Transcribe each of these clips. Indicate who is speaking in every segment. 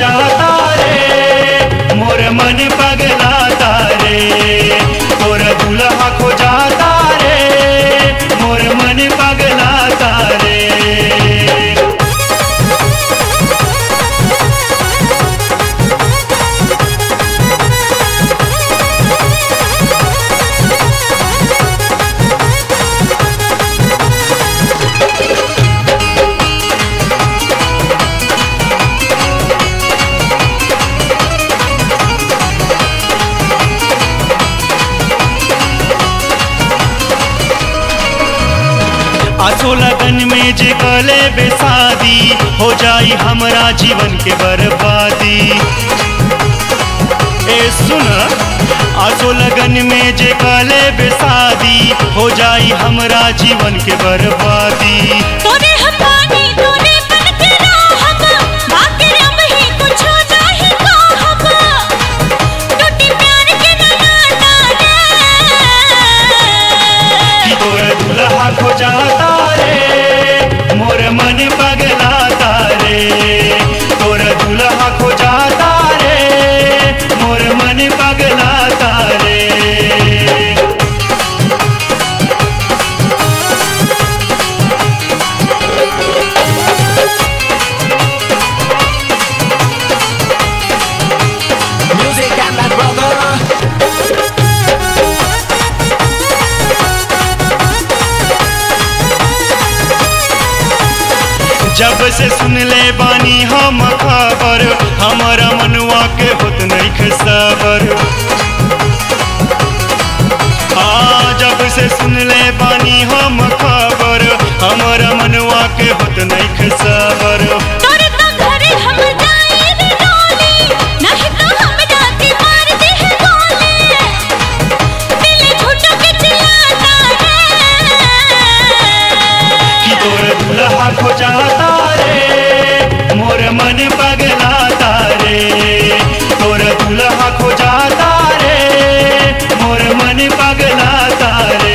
Speaker 1: जाता रे मोर मन पगलाता रे तोर दुल्हा खो जाता रे मोर मन पगलाता रे आसो लगन में जे गले बेसादी हो जाई हमरा जीवन के बर्बादी ए सुन आसो लगन में जे गले बेसादी हो जाई हमरा जीवन के बर्बादी
Speaker 2: तोरे हम पानी तोरे बन के रहब बाकी अब ही कुछ नहीं कहब टूटी प्यार के नगाना
Speaker 1: कि तोर दुल्हा खो जाता रे मोर मन पगलाता रे तोर दुल्हा खो जाता रे मोर मन पगलाता रे
Speaker 3: Music and my brother.
Speaker 1: जब से सुन ले बानी हम खबर हमारा मनुआ के होत नहीं सबर हाँ जब से सुन ले बानी हम खबर हमारा मनुआ के होत नहीं सबर
Speaker 2: तोरे तो घरे हम जाए रे डोली नहीं तो हम जाती मार दे है गोली दिल झूठो के चिल्लाता रे
Speaker 1: कि तोर दुल्हा खो जाता रे मोर मन पगलाता रे तोर दुल्हा खो जाता रे मोर मन पगलाता रे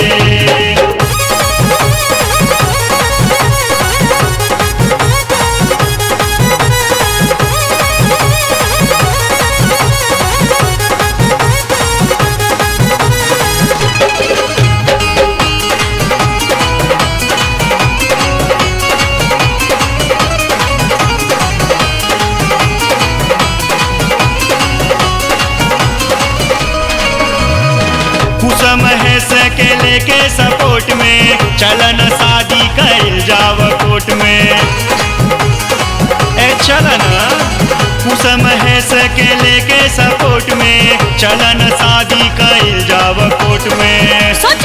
Speaker 1: कुसम है सके लेके सपोर्ट में चलन शादी कैल जाव कोर्ट में ए चलन कुसम है सके लेके सपोर्ट में चलन शादी कैल जाव कोर्ट में
Speaker 2: सोच